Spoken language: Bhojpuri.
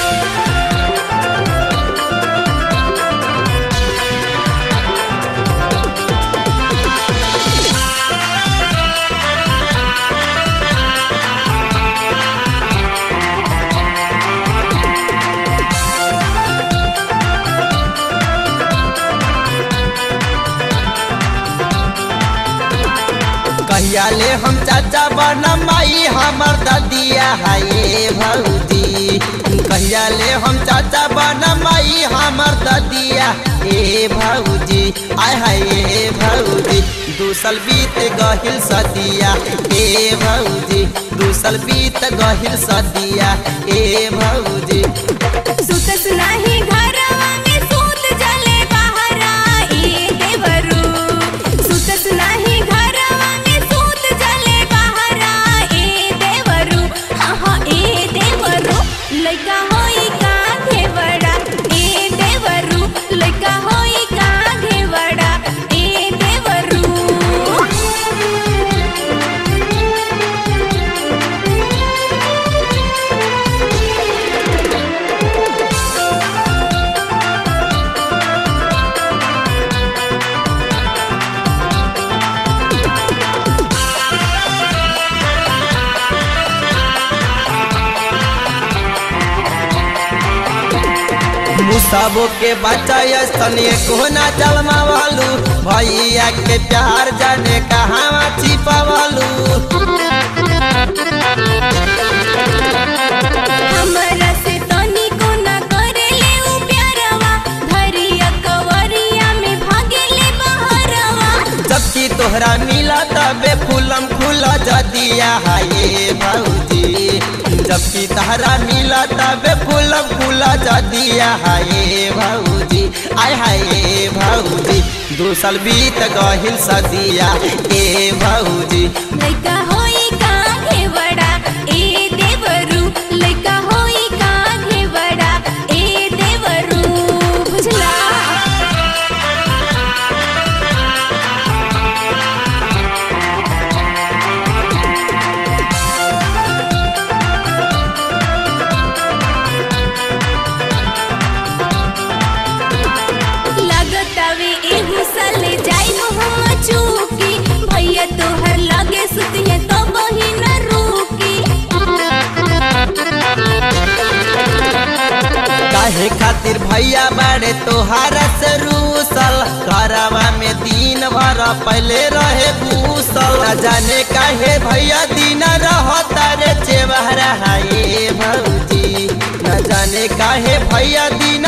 कहिया ले हम चाचा बना माई हमर ददिया हाये भौजी कहिया ले हम चाचा बना माई हमर ददिया ए भौजी आय हाय ए भौजी दूसल बीत गहिल सदिया ए भौजी दूसल बीत गहिल सदिया ए भौजी सुतस नाही घरवा में सूत जले बहरा ए देवरू सुतस नाही घरवा में सूत जले बहरा ए देवरू हाँ हाँ ए देवरू लइका होई का घेवड़ा ए देवरू लइका होई का घेवड़ा ए देवरू मुसाबो के बच्चा स्तनीय कोना जलमावलू भैया के प्यार जाने कहाँ छिपावलू हमरा से तनिको न करेले उ प्यारवा धरिया कवरिया में भागेले बहरवा जबकि तोहरा मिला तबे फूलम खुला जदिया हाये भौजी जबकि तहरा मिला तबे फूलम खुला जदिया हाये भौजी आय हाये भौजी दू साल बीत गहिल सदिया ए भौजी लइका होई का घेवड़ा ए देवरू लइका होई का घेवड़ा ए देवरू बुझला लगतावे एहू साले जाई हम चूकी भैया तोहर लगे सुतिए तो बही न रुकी काहे खातिर भैया बाड़े तोहारा से रूसल घरवा में दिन भर पहले रहे भूसल न जाने काहे भैया दिन रहता रे चेवहरा हाये भौजी न जाने काहे भैया दिन